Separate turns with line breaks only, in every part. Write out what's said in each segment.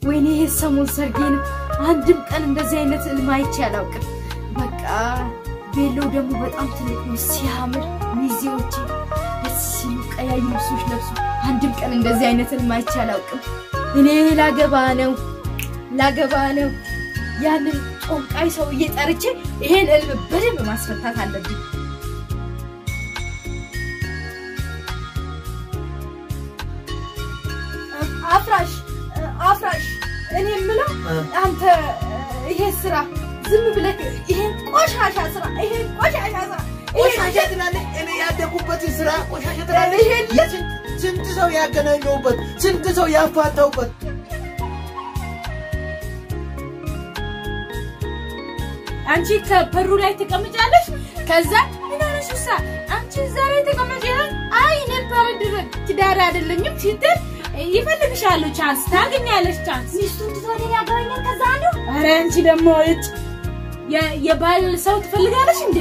ወይኔ ይሄ ሰሞን ሰርጌ ነው። አንድም ቀን እንደዚህ አይነት ህልም አይቼ አላውቅም። በቃ ቤሎው ደግሞ በጣም ትልቅ ነው ሲያምር፣ ሚዜዎቼ ደስ ሲሉ ቀያይ ልብሶች ለብሶ አንድም ቀን እንደዚህ አይነት ህልም አይቼ አላውቅም። እኔ ላገባ ነው ላገባ ነው። ያንን ጮንቃይ ሰውዬ ጠርቼ ይሄን ህልም በደንብ ማስፈታት አለብኝ። አፍራሽ አፍራሽ፣ እኔ የምለው አንተ ይሄ ስራ ዝም ብለህ ይሄን ቆሻሻ ስራ ይሄን ቆሻሻ ስራ
ቆሻሻ ትላለህ። እኔ ያደጉበትን ስራ ቆሻሻ ትላለህ።
ይሄን
የስንት ስንት ሰው ያገናኘሁበት ስንት ሰው ያፋታሁበት
አንቺ ከበሩ ላይ ትቀምጫለሽ። ከዛ ምን ሆነሽ ውሳ አንቺ እዛ ላይ ተቀመጭ ይላል። አይ እኔ ባልድረ ትዳር አይደለኝም ስትል ይፈልግሻሉ። ቻንስ ታገኛለሽ። ቻንስ
ሚስቱን ትቶ እኔን ያገባኛል። ከዛ አንዱ
አረ አንቺ ደግሞ እጭ የ- የባል ሰው ትፈልጋለሽ እንዴ?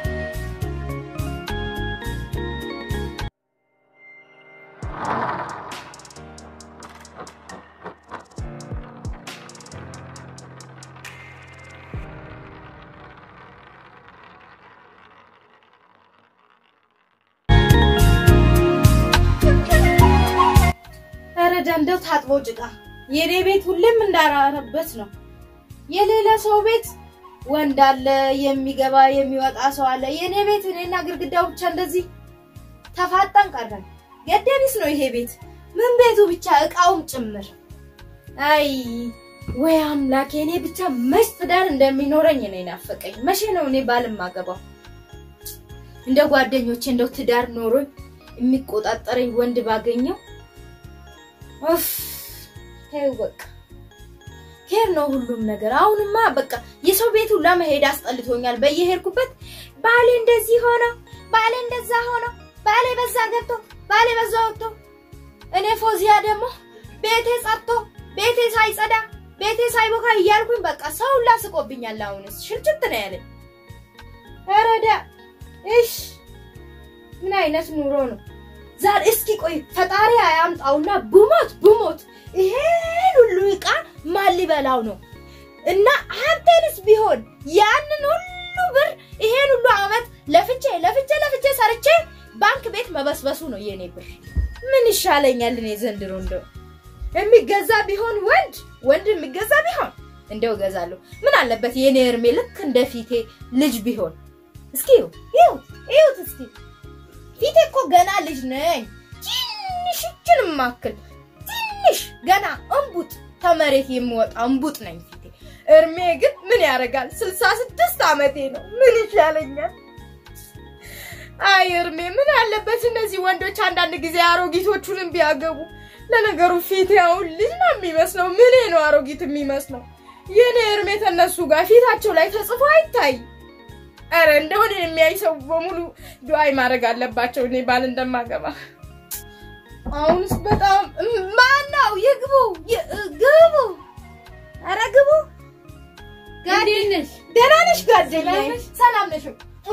ኧረ እንደው ታጥቦ ጭቃ የኔ ቤት ሁሌም እንዳራረበት ነው። የሌላ ሰው ቤት ወንድ አለ የሚገባ የሚወጣ ሰው አለ። የኔ ቤት እኔና ግድግዳው ብቻ እንደዚህ ተፋጠን ቀረን። ገደቢስ ነው ይሄ ቤት ምን ቤቱ ብቻ እቃውም ጭምር። አይ ወይ አምላኬ፣ እኔ ብቻ መች ትዳር እንደሚኖረኝ ነው ናፈቀኝ። መቼ ነው እኔ ባል ማገባው? እንደ ጓደኞቼ እንደው ትዳር ኖሮኝ የሚቆጣጠረኝ ወንድ ባገኘው ኡፍ ተይው በቃ ኬር ነው ሁሉም ነገር። አሁንማ በቃ የሰው ቤት ሁላ መሄድ አስጠልቶኛል። በየሄድኩበት ባሌ እንደዚህ ሆኖ፣ ባሌ እንደዛ ሆኖ፣ ባሌ በዛ ገብቶ፣ ባሌ በዛ ወጥቶ፣ እኔ ፎዚያ ደግሞ ቤቴ ጸድቶ፣ ቤቴ ሳይጸዳ፣ ቤቴ ሳይቦካ እያልኩኝ በቃ ሰው ሁላ ስቆብኛል። አሁንስ ሽልችት ነው ያለኝ። ኧረ ዳ እሽ ምን አይነት ኑሮ ነው? ዛሬ እስኪ ቆይ ፈጣሪ አያምጣውና ብሞት ብሞት ይሄን ሁሉ ዕቃ ማን ሊበላው ነው? እና አንተንስ ቢሆን ያንን ሁሉ ብር ይሄን ሁሉ አመት ለፍቼ ለፍቼ ለፍቼ ሰርቼ ባንክ ቤት መበስበሱ ነው የኔ ብር። ምን ይሻለኛል እኔ ዘንድሮ እንደው የሚገዛ ቢሆን ወንድ ወንድ የሚገዛ ቢሆን እንደው እገዛለሁ። ምን አለበት የኔ እርሜ ልክ እንደ ፊቴ ልጅ ቢሆን። እስኪ ይሁት ይሁት እስኪ ፊቴ እኮ ገና ልጅ ነኝ። ትንሽ እችን ማክል ትንሽ ገና እንቡጥ ከመሬት የምወጣ እንቡጥ ነኝ ፊቴ። እርሜ ግን ምን ያደርጋል ስልሳ ስድስት ዓመቴ ነው። ምን ይሻለኛል? አይ እርሜ ምን አለበት እነዚህ ወንዶች አንዳንድ ጊዜ አሮጊቶቹንም ቢያገቡ። ለነገሩ ፊቴ አሁን ልጅ ነው የሚመስለው። ምኔ ነው አሮጊት የሚመስለው? የኔ እርሜ ተነሱ ጋር ፊታቸው ላይ ተጽፎ አይታይ። ኧረ እንደሆነ የሚያይ ሰው በሙሉ ዱአይ ማድረግ አለባቸው እኔ ባል እንደማገባ። አሁንስ በጣም ማነው? ይግቡ ይ- ግቡ። ኧረ ግቡ። ጋዴ
ነሽ?
ደህና ነሽ ጓደኛዬ?
ሰላም ነሽ?
ሰላም ነሽ?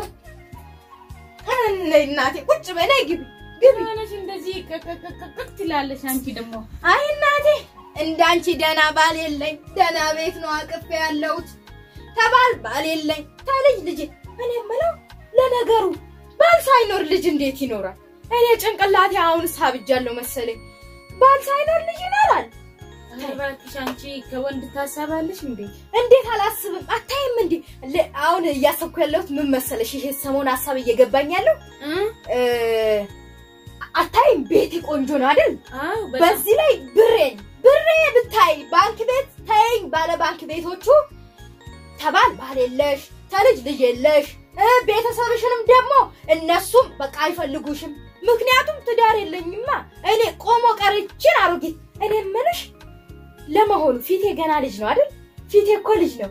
ነይ እናቴ ቁጭ በይ። ነይ ግቢ ግቢ።
ሆነሽ እንደዚህ ቅቅቅቅቅ ትላለሽ። አንቺ ደግሞ
አይ እናቴ እንዳንቺ ደህና ባል የለኝ። ደህና ቤት ነው አቅፌ ያለሁት። ተባል ባል የለኝ። ተልጅ ልጅ እኔ የምለው ለነገሩ ባል ሳይኖር ልጅ እንዴት ይኖራል? እኔ ጭንቅላቴ አሁን ሳብጃለሁ መሰለኝ። ባል ሳይኖር ልጅ ይኖራል?
ኧረ እባክሽ አንቺ ከወንድ ታሳባለሽ እንዴ?
እንዴት አላስብም? አታይም እንዴ? ለ- አሁን እያሰብኩ ያለሁት ምን መሰለሽ፣ ይሄ ሰሞን ሀሳብ እየገባኝ ያለው
እ?
እ፣ አታይም? ቤቴ ቆንጆ ነው አይደል?
አዎ በጣም
በዚህ ላይ ብሬን ብሬ ብታይ ባንክ ቤት ተይኝ ባለ ባንክ ቤቶቹ ተባል ባል የለሽ ተልጅ ልጅ የለሽ እ ቤተሰብሽንም ደግሞ እነሱም በቃ አይፈልጉሽም። ምክንያቱም ትዳር የለኝማ እኔ ቆሞ ቀርችን አሮጊት። እኔ የምልሽ ለመሆኑ ፊቴ ገና ልጅ ነው አይደል? ፊቴ እኮ ልጅ ነው።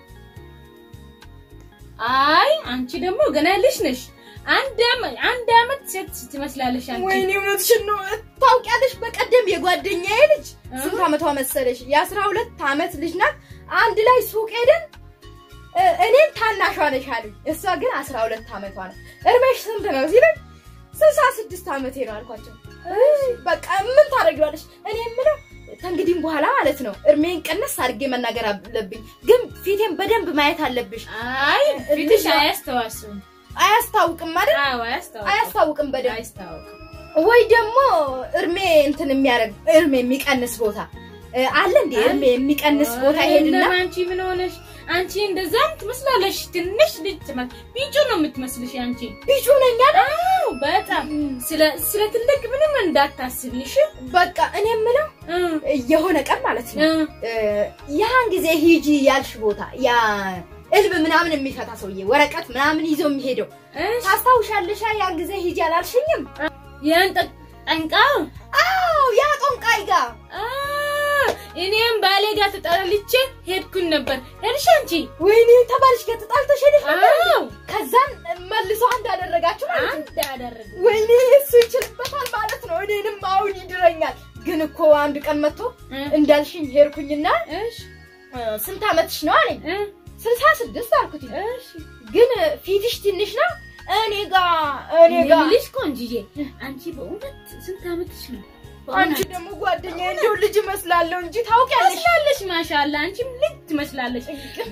አይ አንቺ ደግሞ ገና ልጅ ነሽ። አንድ አመት አንድ አመት ሴት ትመስላለሽ አንቺ።
ወይኔ እውነትሽን ነው። ታውቂያለሽ፣ በቀደም የጓደኛዬ ልጅ ስንት አመቷ መሰለሽ? የአስራ ሁለት አመት ልጅ ናት። አንድ ላይ ሱቅ ሄደን እ፣ እኔን ታናሿ ነሽ አሉኝ። እሷ ግን አስራ ሁለት አመቷ ነው። እድሜሽ ስንት ነው ሲለኝ ስልሳ ስድስት አመቴ ነው አልኳቸው። እይ፣ በቃ ምን ታደርጊዋለሽ? እኔ የምለው ከእንግዲህም በኋላ ማለት ነው እርሜን ቀነስ አድርጌ መናገር አለብኝ። ግን ፊቴን በደንብ ማየት አለብሽ።
አይ ፊትሽ አያስተዋስም።
አያስታውቅም አይደል?
አዎ አያስተዋስም።
አያስታውቅም በደንብ
አያስታውቅም።
ወይ ደግሞ እርሜ እንትን የሚያደርግ እርሜ የሚቀንስ ቦታ እ፣ አለ እንዴ? እርሜ የሚቀንስ ቦታ ሄድና
እንደም አንቺ ምን ሆነሽ? አንቺ እንደዛም ትመስላለሽ። ትንሽ ልጅ ትመስ ቢጩ ነው የምትመስልሽ አንቺ።
ቢጩ ነኝ አይደል?
አዎ በጣም ስለ ስለ ትልቅ ምንም እንዳታስቢ እሺ።
በቃ እኔ የምለው
እ
የሆነ ቀን ማለት ነው
እ
እ፣ ያን ጊዜ ሂጂ ያልሽ ቦታ ያ እልብ ምናምን የሚፈታ ሰውዬ ወረቀት ምናምን ይዞ የሚሄደው
እሺ
ታስታውሻለሽ? ያን ጊዜ ሂጂ አላልሽኝም?
ያን ጠ- ጠንቃው
አዎ ያ ጦንቃይ ጋር
አ እኔም ባሌ ጋር ተጠልቼ ሄድኩኝ ነበር። ሄድሽ አንቺ?
ወይኔ ተባልሽ ጋር ተጣልተሽ ሄደሽ ነበር?
አዎ
ከዛን መልሶ አንድ አደረጋችሁ ማለት ነው።
አንድ አደረገ።
ወይኔ እሱ ይችልበታል ማለት ነው። እኔንም አሁን ይድረኛል። ግን እኮ አንድ ቀን መጥቶ
እ
እንዳልሽኝ ሄድኩኝና
እሺ
እ፣ ስንት ዓመትሽ ነው አለኝ።
እ
ስልሳ ስድስት አልኩት።
እሺ
ግን ፊትሽ ትንሽ ነው እኔ ጋ እኔ
እኔ
ጋ
የምልሽ ቆንጅዬ አንቺ በእውነት ስንት ዓመትሽ ነው?
አንቺ ደግሞ ጓደኛ እንዲሁ ልጅ እመስላለሁ እንጂ ታውቂያለሽ።
ትመስላለሽ። ማሻአላ አንቺም ልጅ ትመስላለሽ።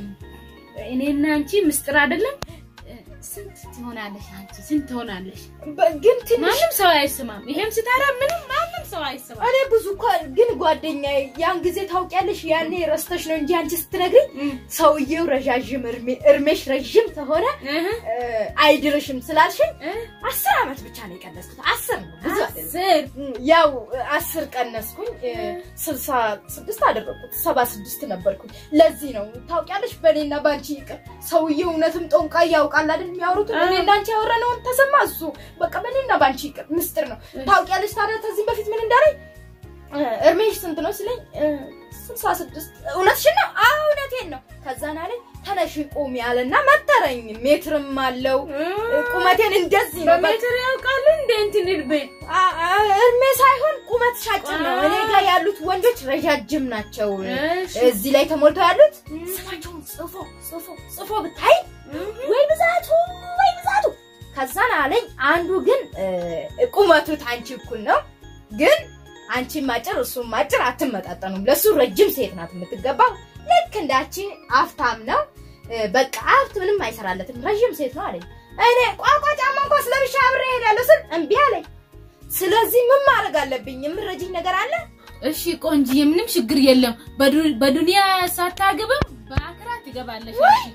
እኔና አንቺ ምስጢር አይደለም። ስንት ትሆናለሽ? አንቺ ስንት ትሆናለሽ?
በ- ግን ትንሽ
ማንም ሰው አይስማም። ይሄም ስታራ ምንም ማንም ሰው አይስማም።
እኔ ብዙ እኮ ግን ጓደኛ ያን ጊዜ ታውቂያለሽ፣ ያኔ ረስተሽ ነው እንጂ አንቺ ስትነግሪኝ
እም፣
ሰውየው ረዣዥም እርሜ- እርሜሽ ረዥም ከሆነ
እህ፣
እ፣ አይድርሽም ስላልሽኝ
እህ፣
አስር ዓመት ብቻ ነው የቀነስኩት። አስር ነው ብዙ አይደለም።
አስር
እም፣ ያው እ፣ አስር ቀነስኩኝ እ፣ ስልሳ ስድስት አደረግኩት። ሰባ ስድስት ነበርኩኝ። ለዚህ ነው ታውቂያለሽ፣ በእኔና በአንቺ ይቅር። ሰውየው እውነትም ጦንቃይ ያውቃል አይደል? የሚያወሩት
አዎ።
እኔና አንቺ ያወራነውን ተሰማ። እሱ በቃ በእኔና በአንቺ ይቅር፣ ምስጢር ነው። ታውቂያለሽ ታዲያ ከዚህ በፊት ምን እንዳለኝ እ፣ እርሜሽ ስንት ነው ሲለኝ እ፣ ስልሳ ስድስት እውነትሽን ነው? አዎ እውነቴን ነው። ከዛን አለኝ ተነሽ ቁሚ አለና መተረኝ። ሜትርም አለው እ፣ ቁመቴን እንደዚህ ነው። በቃ
በሜትር ያውቃሉ እንደ እንትን እርቤ
አ- አ- እድሜ ሳይሆን ቁመት ሻጭን ነው። እኔ ጋር ያሉት ወንዶች ረዣጅም ናቸው።
እሺ
እዚህ ላይ ተሞልተው ያሉት ስማቸውን ጽፎ ጽፎ ጽፎ ብታይ ወይ ብዛቱ ወይ ብዛቱ። ከዛን አለኝ አንዱ ግን እ፣ ቁመቱ ታንቺ እኩል ነው፣ ግን አንቺም አጭር እሱም አጭር አትመጣጠኑም። ለሱ ረጅም ሴት ናት የምትገባው። ልክ እንዳቺ አፍታም ነው። እ፣ በቃ ሀብት ምንም አይሰራለትም፣ ረዥም ሴት ነው አለኝ። እኔ ቋቋ ጫማ እንኳ ስለብሻ አብሬ እሄዳለሁ ስል እምቢ አለኝ። ስለዚህ ምን ማድረግ አለብኝ? የምረጅኝ ነገር አለ?
እሺ ቆንጅዬ፣ ምንም ችግር የለም። በዱ- በዱንያ ሳታገባም በአክራ ትገባለሽ። እሺ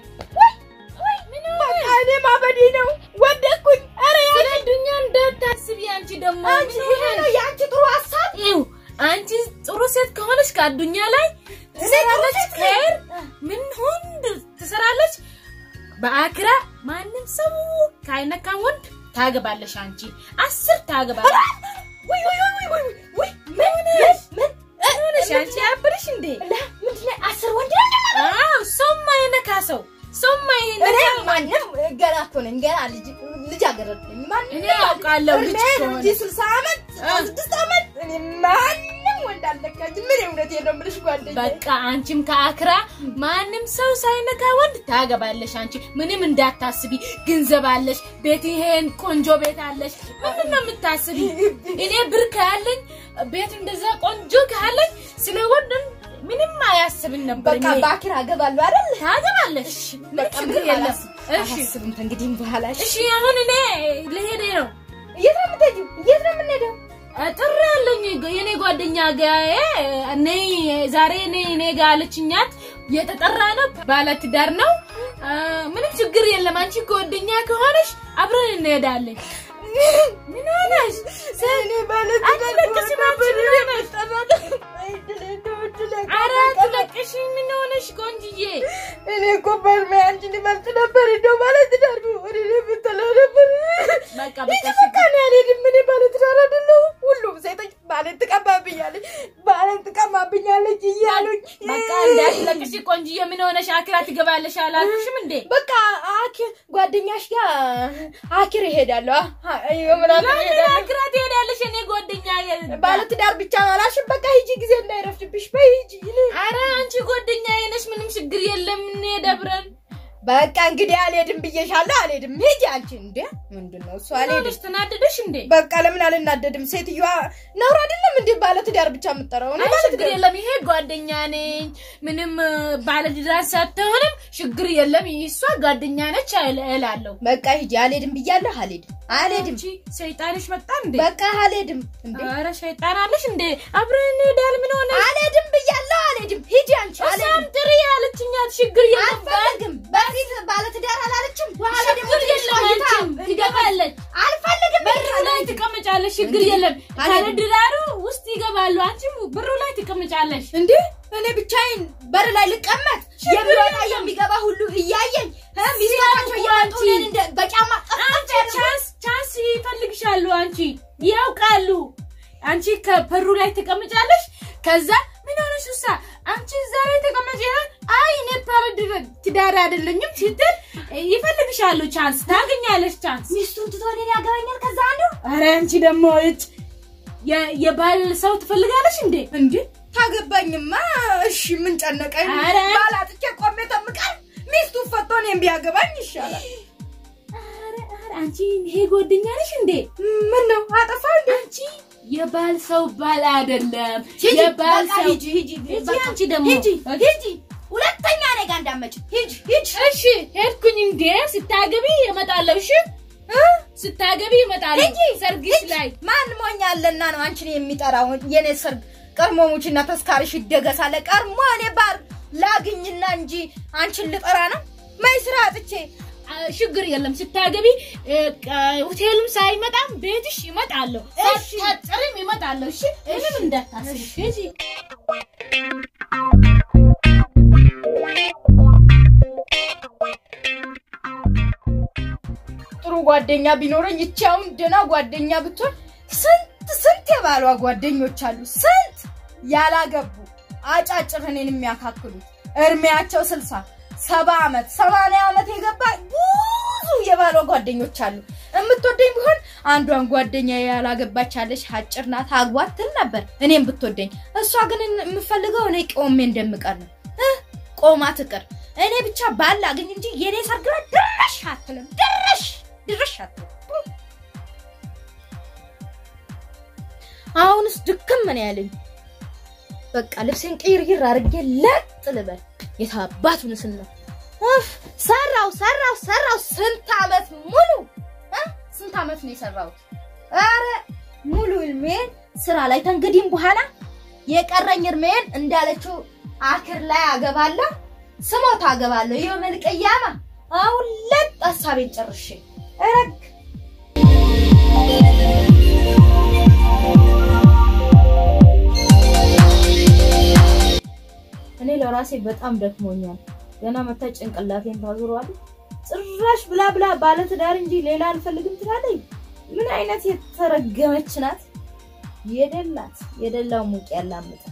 በቃ እኔ ማበዴ ነው። ወደኩኝ። ኧረ
ስለ ዱንያ እንዳታስቢ። አንቺ ደግሞ
አንቺ
ምን
ይሄ ነው
ሆነሽ?
የአንቺ ጥሩ ሀሳብ።
ይኸው አንቺ ጥሩ ሴት ከሆነች ከአዱኛ ላይ ትሰራለች፣
ሴት ነኝ።
ከር ምን ሁንድ ትሰራለች። በአክራ ማንም ሰው ካይነካ ወንድ ታገባለሽ። አንቺ አስር ታገባለሽ።
ውይ ውይ ውይ ውይ ውይ ውይ
ምን
ምን
ሆነሽ?
ምን
ምን ሆነሽ? አንቺ አብርሽ እንዴ?
ላ ምንድን ነው አስር ወንድ ነው እንደማለት?
አዎ ሰው ማይነካ ሰው ሰው
እኔ
ማይነካ
ማንም ገና እኮ ነኝ ገና ልጅ ልጅ አገረድ ነኝ። ማንም
እኔ አውቃለሁ ልጅ
እድሜ
ከሆነ
እንጂ ስልሳ ዓመት
አ።
ስድስት ዓመት እኔ ማንም ወንድ አልነካችም። ምን እውነቴን ነው የምልሽ ጓደኛዬ።
በቃ አንቺም ከአክራ ማንም ሰው ሳይነካ ወንድ ታገባለሽ። አንቺ ምንም እንዳታስቢ፣ ገንዘብ አለሽ፣ ቤት ይሄን ቆንጆ ቤት አለሽ። ምንድን ነው የምታስቢ? እኔ ብር ካለኝ ቤት እንደዛ ቆንጆ ካለኝ ስለ ወንድ ምንም አያስብን ነበር።
በቃ
እኔ
ባኪር አገባለሁ አይደል?
ታገባለሽ፣ ምንም
በቃ
ችግር
ምንም
የለም።
አላስብም።
እሺ
አላስብም ከእንግዲህ በኋላ። እሺ
እሺ፣ አሁን እኔ ልሄድ ነው።
የት ነው የምትሄጂው? የት ነው የምንሄደው?
ጥሪ ያለኝ የኔ ጓደኛ ጋዬ ነይ ዛሬ ነይ እኔ ጋ አለችኛት። የተጠራ ነው፣ ባለትዳር ነው። አ፣ ምንም ችግር የለም። አንቺ ጓደኛ ከሆነሽ አብረን እንሄዳለን። ምን ሆነሽ?
እኔ ማለት
አትለቅሽም አንቺ ምን ሆነሽ? ኧረ አትለቅሽ። ምን ሆነሽ ቆንጅዬ?
እኔ እኮ በህልሜ አንቺን ይበልጥ ነበር እንደው ባለትዳር ወደ እኔ ብትለው ነበር።
በቃ
ልጅ
በቃ
በቃ እኔ አልሄድም። እኔ ባለትዳር አይደለሁም። ሁሉም ሴቶች ባሌን ትቀማብኛለች፣ ባሌን ትቀማብኛለች እያሉኝ
በቃ እንዳትለቅሽ ቆንጅዬ። ምን ሆነሽ? አክራ ትገባለሽ አላልኩሽም እንዴ?
በቃ አኪር ጓደኛሽ ጋር አኪር እሄዳለሁ። አ- አ- የምናምን
ለምን
እሄዳለሁ።
አክራ ትሄዳለሽ? እኔ ጓደኛ
ባለትዳር ብቻ ነው አላልሽም? በቃ ሂጂ፣ ጊዜ እንዳይረፍድብሽ። በይ ሂጂ። እኔ
አረ አንቺ ጓደኛ ነሽ፣ ምንም ችግር የለም። እንሄድ አብረን።
በቃ እንግዲህ አልሄድም ብዬሻለሁ። አልሄድም። ሂጂ አንቺ። እንዴ ምንድን ነው እሱ? አልሄድም።
አልሄድሽ ተናደደሽ እንዴ?
በቃ ለምን አልናደድም? ሴትዮዋ ነውር አይደለም እንዴ ባለ ትዳር ብቻ የምጠራው? እኔ
አይ
ባለ
ችግር
ትዳር
የለም። ይሄ ጓደኛ ነኝ ምንም ባለትዳር ሳትሆንም ችግር የለም። እሷ ጓደኛ ነች አይል- እላለሁ።
በቃ ሂጂ። አልሄድም ብያለሁ። አልሄድም። አልሄድም።
አንቺ ሰይጣንሽ መጣ እንዴ?
በቃ አልሄድም። እንዴ
ኧረ ሰይጣን አለሽ እንዴ? አብረን እንሄዳለን። ምን ሆነ?
አልሄድም ብያለሁ። አልሄድም። ሂጂ አንቺ። አልሄድም።
እሷም ጥሪ ያለችኛት ችግር የለም።
አልፈልግም። በፊት ባለ ትዳር አላለችም። በኋላ ደግሞ
ችግር
ትንሽ
የለም።
ቆይታ
አንቺም ትገባለች።
አልፈልግም
በሩ
ብያለሁ።
ላይ ትቀመጫለሽ። ችግር
እንዴ?
የለም።
አልሄድም።
ካለድራሩ ውስጥ ይገባሉ። አንቺም በሩ ላይ ትቀመጫለሽ።
እንዴ እኔ ብቻዬን በር ላይ ልቀመጥ?
ችግር
የሚወጣ
የለም።
የሚገባ ሁሉ እያየኝ እ ሚስቶቻቸው እየመጡ
አንቺ-
እኔን እንደ በጫማ
አንቺ ቻንስ ቻንስ ይፈልግሻሉ። አንቺ ያውቃሉ። አንቺ ከበሩ ላይ ትቀመጫለሽ። ከዛ ምን ሆነሽ ውሳ አንቺ እዛ ላይ ተቀመጭ ይላል። አይ እኔ ባለድረ- ትዳር አይደለኝም ስትል ይፈልግሻሉ። ቻንስ ታገኛለሽ። ቻንስ
ሚስቱን ትቶ እኔን ያገባኛል። ከዛ አንዱ
አረ አንቺ ደግሞ እጭ የ- የባል ሰው ትፈልጋለሽ እንዴ?
እንዴ ታገባኝማ እሺ ምን ጨነቀኝ?
ኧረ።
ባላጥቼ ቆሜ ተምቀር ሚስቱ ፈቶ እኔን ቢያገባኝ ይሻላል።
አረ አረ አንቺ ይሄ ጓደኛ ነሽ እንዴ?
ምን ነው አጠፋ እንዴ?
አንቺ የባል ሰው ባል አይደለም።
ሂጂ
የባል
በቃ
ሰው
ሂጂ ሂጂ
ሂጂ
በቃ
አንቺ ደግሞ
ሂጂ ሂጂ ሁለተኛ እኔ ጋር እንዳትመጪ ሂጂ ሂጂ
እሺ ሄድኩኝ እንዴ ስታገቢ እመጣለሁ። እሺ
እ?
ስታገቢ እመጣለሁ።
ሂጂ
ሰርግሽ
ሂጂ።
ላይ
ማን ሞኛለና ነው አንቺን የሚጠራው? የኔ ሰርግ ቀድሞ ሙችና ተስካሪሽ ይደገሳለ። ቀድሞ እኔ ባር ላግኝና እንጂ አንቺን ልጠራ ነው? ማይ ስራ አጥቼ
አ፣ ችግር የለም። ስታገቢ እ፣ ቀ- ሆቴልም ሳይመጣም ቤትሽ ይመጣለሁ።
እሺ።
ሳትጠሪም ይመጣለሁ። እሺ ምንም እንዳታስቢ። ሂጂ
ጥሩ ጓደኛ ቢኖረኝ ይቺ አሁን ደህና ጓደኛ ብትሆን ስንት ስንት የባሏ ጓደኞች አሉ። ስንት ያላገቡ አጫጭር እኔን የሚያካክሉት እድሜያቸው ስልሳ ሰባ ዓመት ሰማንያ ዓመት የገባ ብዙ የባሏ ጓደኞች አሉ። የምትወደኝ ቢሆን አንዷን ጓደኛ ያላገባች ያለች አጭር ናት አግባት ትል ነበር እኔም ብትወደኝ። እሷ ግን የምፈልገው እኔ ቆሜ እንደምቀር ነው እ ቆማ ትቅር። እኔ ብቻ ባል አገኝ እንጂ የኔ ሰርግ ላይ ድረሽ አትልም። ድረሽ ድረሽ አትልም። አሁንስ ድክም ምን ያለኝ በቃ ልብሴን ቅይርይር አድርጌ ለጥ ልበል። የታባቱን ስል ነው እፍ፣ ሰራው ሰራው ሰራው ስንት ዓመት ሙሉ እ? ስንት ዓመት ነው የሰራሁት? አረ ሙሉ እድሜን ስራ ላይ ተንግዲህም በኋላ የቀረኝ እድሜን እንዳለችው አክር ላይ አገባለሁ፣ ስሞት አገባለሁ። ይኸው መልቀያማ አሁን ለጥ ሀሳቤን ጨርሼ እረግ እኔ ለራሴ በጣም ደክሞኛል። ገና መታ ጭንቅላቴን ታዙሯል። ጭራሽ ብላ ብላ ባለትዳር እንጂ ሌላ አልፈልግም ትላለች። ምን አይነት የተረገመች ናት! የደላት የደላው ሙቅ ያላምጣል።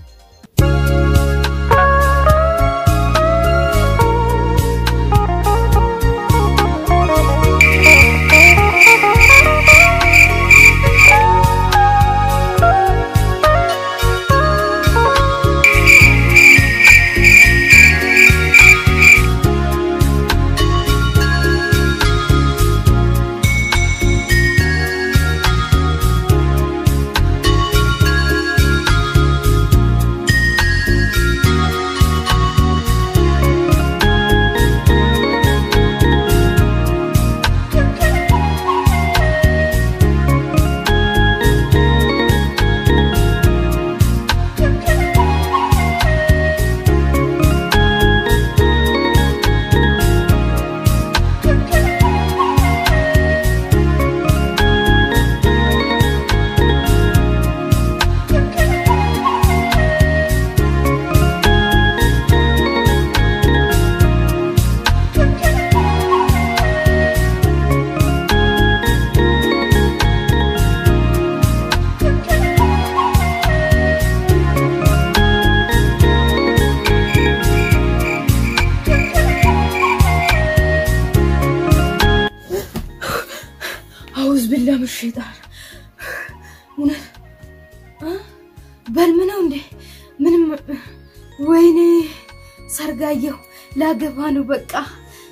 አውዝ ብላ ምሽጣል እውነት እ? በልም ነው እንዴ? ምንም ወይኔ ሰርጋየሁ ላገባ ነው በቃ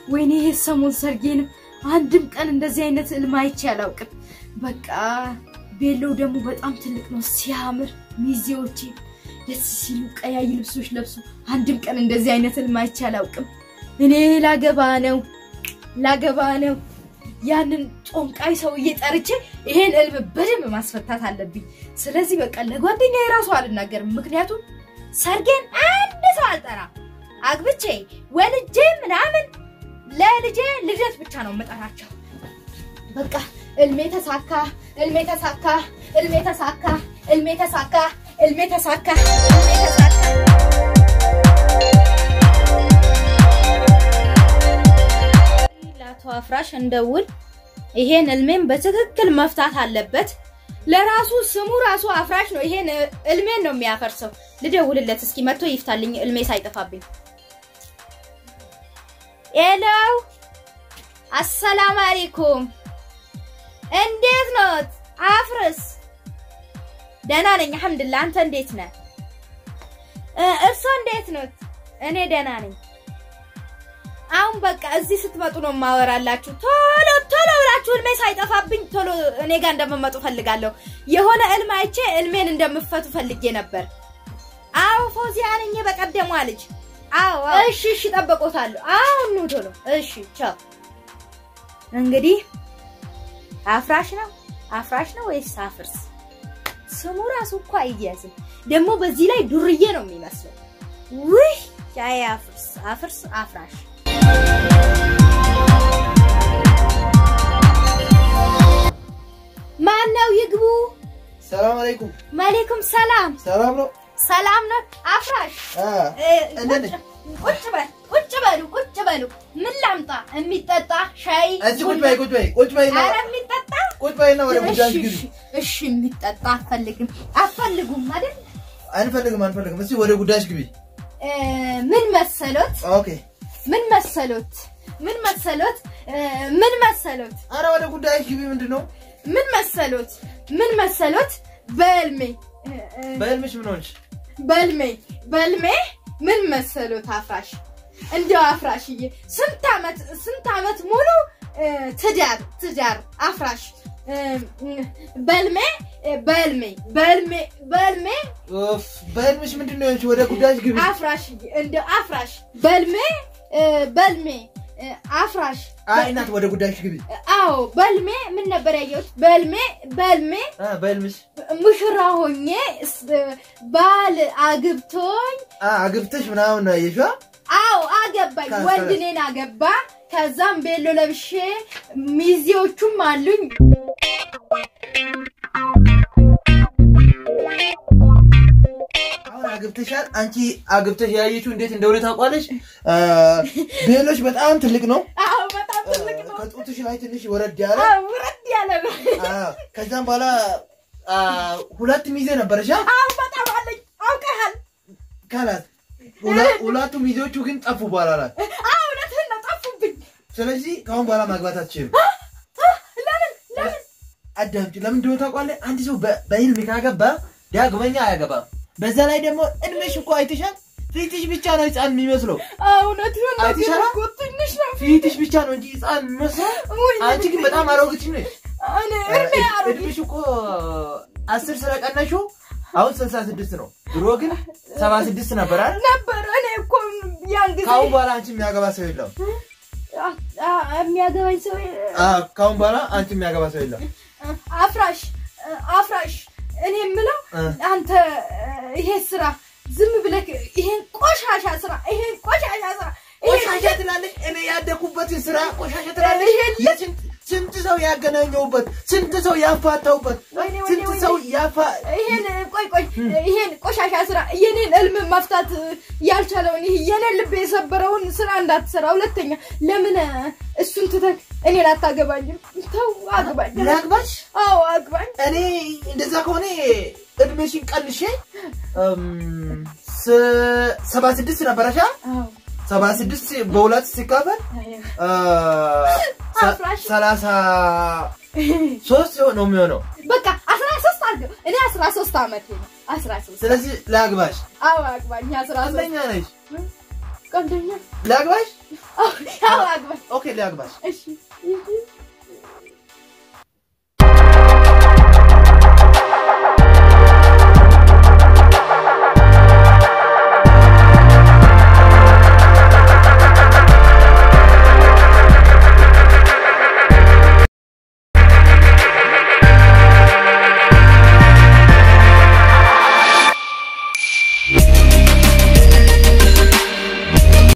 ወይኔ ይሄ ሰሞን ሰርጌንም አንድም ቀን እንደዚህ አይነት ህልም አይቼ አላውቅም። በቃ ቤሎው ደግሞ በጣም ትልቅ ነው ሲያምር፣ ሚዜዎቼ ደስ ሲሉ ቀያይ ልብሶች ለብሱ። አንድም ቀን እንደዚህ አይነት ህልም አይቼ አላውቅም። እኔ ላገባ ነው ላገባ ነው። ያንን ጮንቃይ ሰውዬ ጠርቼ ይሄን ህልም በደንብ ማስፈታት አለብኝ። ስለዚህ በቃ ለጓደኛ የራሱ አልናገርም። ምክንያቱም ሰርጌን አንድ ሰው አልጠራም። አግብቼ ወልጄ ምናምን ለልጄ ልደት ብቻ ነው የምጠራቸው። በቃ እልሜ ተሳካ፣ እልሜ ተሳካ፣ እልሜ ተሳካ፣ እልሜ ተሳካ፣ እልሜ ተሳካ፣ እልሜ ተሳካ። ለአቶ አፍራሽ እንደውል ይሄን እልሜን በትክክል መፍታት አለበት። ለራሱ ስሙ ራሱ አፍራሽ ነው። ይሄን እልሜን ነው የሚያፈርሰው። ልደውልለት እስኪ መጥቶ ይፍታልኝ እልሜ ሳይጠፋብኝ። ሄሎ፣ አሰላም አለይኩም። እንዴት ኖት? አፍርስ። ደህና ነኝ አልሐምዱሊላህ። አንተ እንዴት ነህ? እርሶ እንዴት ኖት? እኔ ደህና ነኝ። አሁን በቃ እዚህ ስትመጡ ነው ማወራላችሁ። ቶሎ ቶሎ ብላችሁ እልሜ ሳይጠፋብኝ ቶሎ እኔ ጋር እንደምመጡ ፈልጋለሁ። የሆነ እልም አይቼ እልሜን እንደምፈቱ ፈልጌ ነበር። አዎ ፎዚያ ነኝ፣ በቀደሟ ልጅ። አዎ እሺ፣ እሺ፣ ጠበቆታለሁ። አሁን ኑ ቶሎ። እሺ፣ ቻው። እንግዲህ አፍራሽ ነው አፍራሽ ነው ወይስ አፍርስ? ስሙ ራሱ እኮ አይያዝም። ደግሞ በዚህ ላይ ዱርዬ ነው የሚመስለው። ውይ ያ አፍርስ አፍርስ አፍራሽ ማን ነው? ይግቡ።
ሰላም አለይኩም።
ማሌኩም ሰላም።
ሰላም ነው።
ሰላም ነው። አፍራሽ
አ
እ፣
እንዴት ነህ?
ቁጭ በል ቁጭ በሉ ቁጭ በሉ። ምን ላምጣ? የሚጠጣ ሻይ?
እዚህ ቁጭ በይ ቁጭ በይ ቁጭ በይና
ኧረ የሚጠጣ
ቁጭ በይና ወደ ጉዳይ
እሺ፣
ግቢ።
እሺ፣ እሺ። የሚጠጣ አትፈልግም አትፈልጉም አይደል?
አንፈልግም አንፈልግም። እስቲ ወደ ጉዳይሽ ግቢ።
እ፣ ምን መሰሎት?
ኦኬ።
ምን መሰሎት? ምን መሰሎት? እ፣ ምን መሰሎት?
አረ ወደ ጉዳይሽ ግቢ። ምንድን ነው
ምን መሰሎት? ምን መሰሎት? በህልሜ እ፣ እ፣
በህልምሽ ምን ሆንሽ?
በልሜ በልሜ ምን መሰሎት? አፍራሽ እንደው አፍራሽዬ ስንት ዓመት ስንት ዓመት ሙሉ እ፣ ትዳር ትዳር አፍራሽ እ፣ እ፣ በልሜ እ፣ በልሜ በልሜ በልሜ
ኡፍ በህልምሽ ምንድን ነው የሆንሽ? ወደ ጉዳይሽ ግቢ።
አፍራሽዬ እንደው አፍራሽ በልሜ እ፣ በልሜ እ፣ አፍራሽ
አይ እናት ወደ ጉዳይሽ ግቢ።
አዎ በልሜ ምን ነበር ያየሁት? በልሜ በልሜ
አ በህልምሽ
ሙሽራ ሆኜ ስ- ባል አግብቶኝ
አ አግብተሽ ምናምን ነው ያየሽው?
አዎ አገባኝ።
ከ-
ወንድ እኔን አገባ። ከዛም ቤሎ ለብሼ ሚዜዎቹም አሉኝ።
አሁን አግብተሻል። አንቺ አግብተሽ ያየችው እንዴት እንደሆነ ታውቋለሽ? አ ቤሎች በጣም ትልቅ ነው።
አዎ በጣም ትልቅ ነው።
ከጡትሽ ላይ ትንሽ ወረድ ያለ
አዎ ውረድ ያለ ነው።
አዎ። ከዛም በኋላ አ ሁለት ሚዜ ነበረሽ። አ?
አዎ በጣም አለኝ። አውቀሃል?
ካላት ሁለ- ሁለቱ ሚዜዎቹ ግን ጠፉ በኋላ ላይ።
አዎ እውነትህን ነው። ጠፉብኝ።
ስለዚህ ከአሁን በኋላ ማግባት አትችልም።
ለምን ለምን?
አዳምጪ። ለምን እንደሆነ ታውቋለህ? አንድ ሰው በ- በህልም ካገባ ዳግመኛ አያገባም። በዛ ላይ ደግሞ እድሜሽ እኮ አይተሻል። ፊትሽ ብቻ ነው ህፃን የሚመስለው።
አዎ እውነትህን ነው።
አይተሻል?
እኮ ትንሽ ነው።
ፊትሽ ብቻ ነው እንጂ ህፃን የሚመስለው።
ውይ፣
አንቺ ግን በጣም አሮጊት ነሽ።
እኔ እድሜ አሮጌ
እድሜሽ እኮ አስር ስለቀነሽው አሁን ስልሳ ስድስት ነው። ድሮ ግን ሰባ ስድስት ነበር አይደል?
ነበር። እኔ እኮ ያን ጊዜ
ከአሁን በኋላ አንቺ የሚያገባ ሰው የለም።
አ- አ- የሚያገባኝ ሰው
አዎ፣ ከአሁን በኋላ አንቺ የሚያገባ ሰው የለም።
አፍራሽ አፍራሽ እኔ የምለው
እ።
አንተ ይሄ ስራ ዝም ብለህ ይሄን ቆሻሻ ስራ ይሄን ቆሻሻ ስራ ይሄን
ቆሻሻ ትላለች። እኔ ያደኩበትን ስራ ቆሻሻ ትላለች።
ይሄን
የስንት ስንት ሰው ያገናኘውበት ስንት ሰው ያፋታውበት
ወይኔ፣ ወይኔ፣
ስንት
ወይኔ።
ሰው ያፋ
ይሄን ቆይ ቆይ ይሄን ቆሻሻ ስራ የኔን እልም መፍታት ያልቻለውን ይሄ የኔን ልብ የሰበረውን ስራ እንዳትሰራ። ሁለተኛ ለምን እሱን ትተህ እኔን አታገባኝም? ተው አግባኝ።
ላግባሽ።
አዎ አግባኝ።
እኔ እንደዛ ከሆነ እድሜሽን ቀንሼ እም፣ ስ- ሰባ ስድስት ነበረሻ
አዎ
ሰባ ስድስት በሁለት ሲካፈል አ፣ ሰ-
አፍራሽ።
ሰላሳ ሶስት ነው የሚሆነው።
በቃ አስራ ሶስት አድርገው። እኔ አስራ ሶስት አመቴ ነው። አስራ ሶስት
ስለዚህ ላግባሽ።
አዎ አግባኝ። አስራ ሶስት
ቀልደኛ ነሽ።
ቀልደኛ።
ላግባሽ።
አዎ አግባኝ።
ኦኬ ሊያግባሽ
እሺ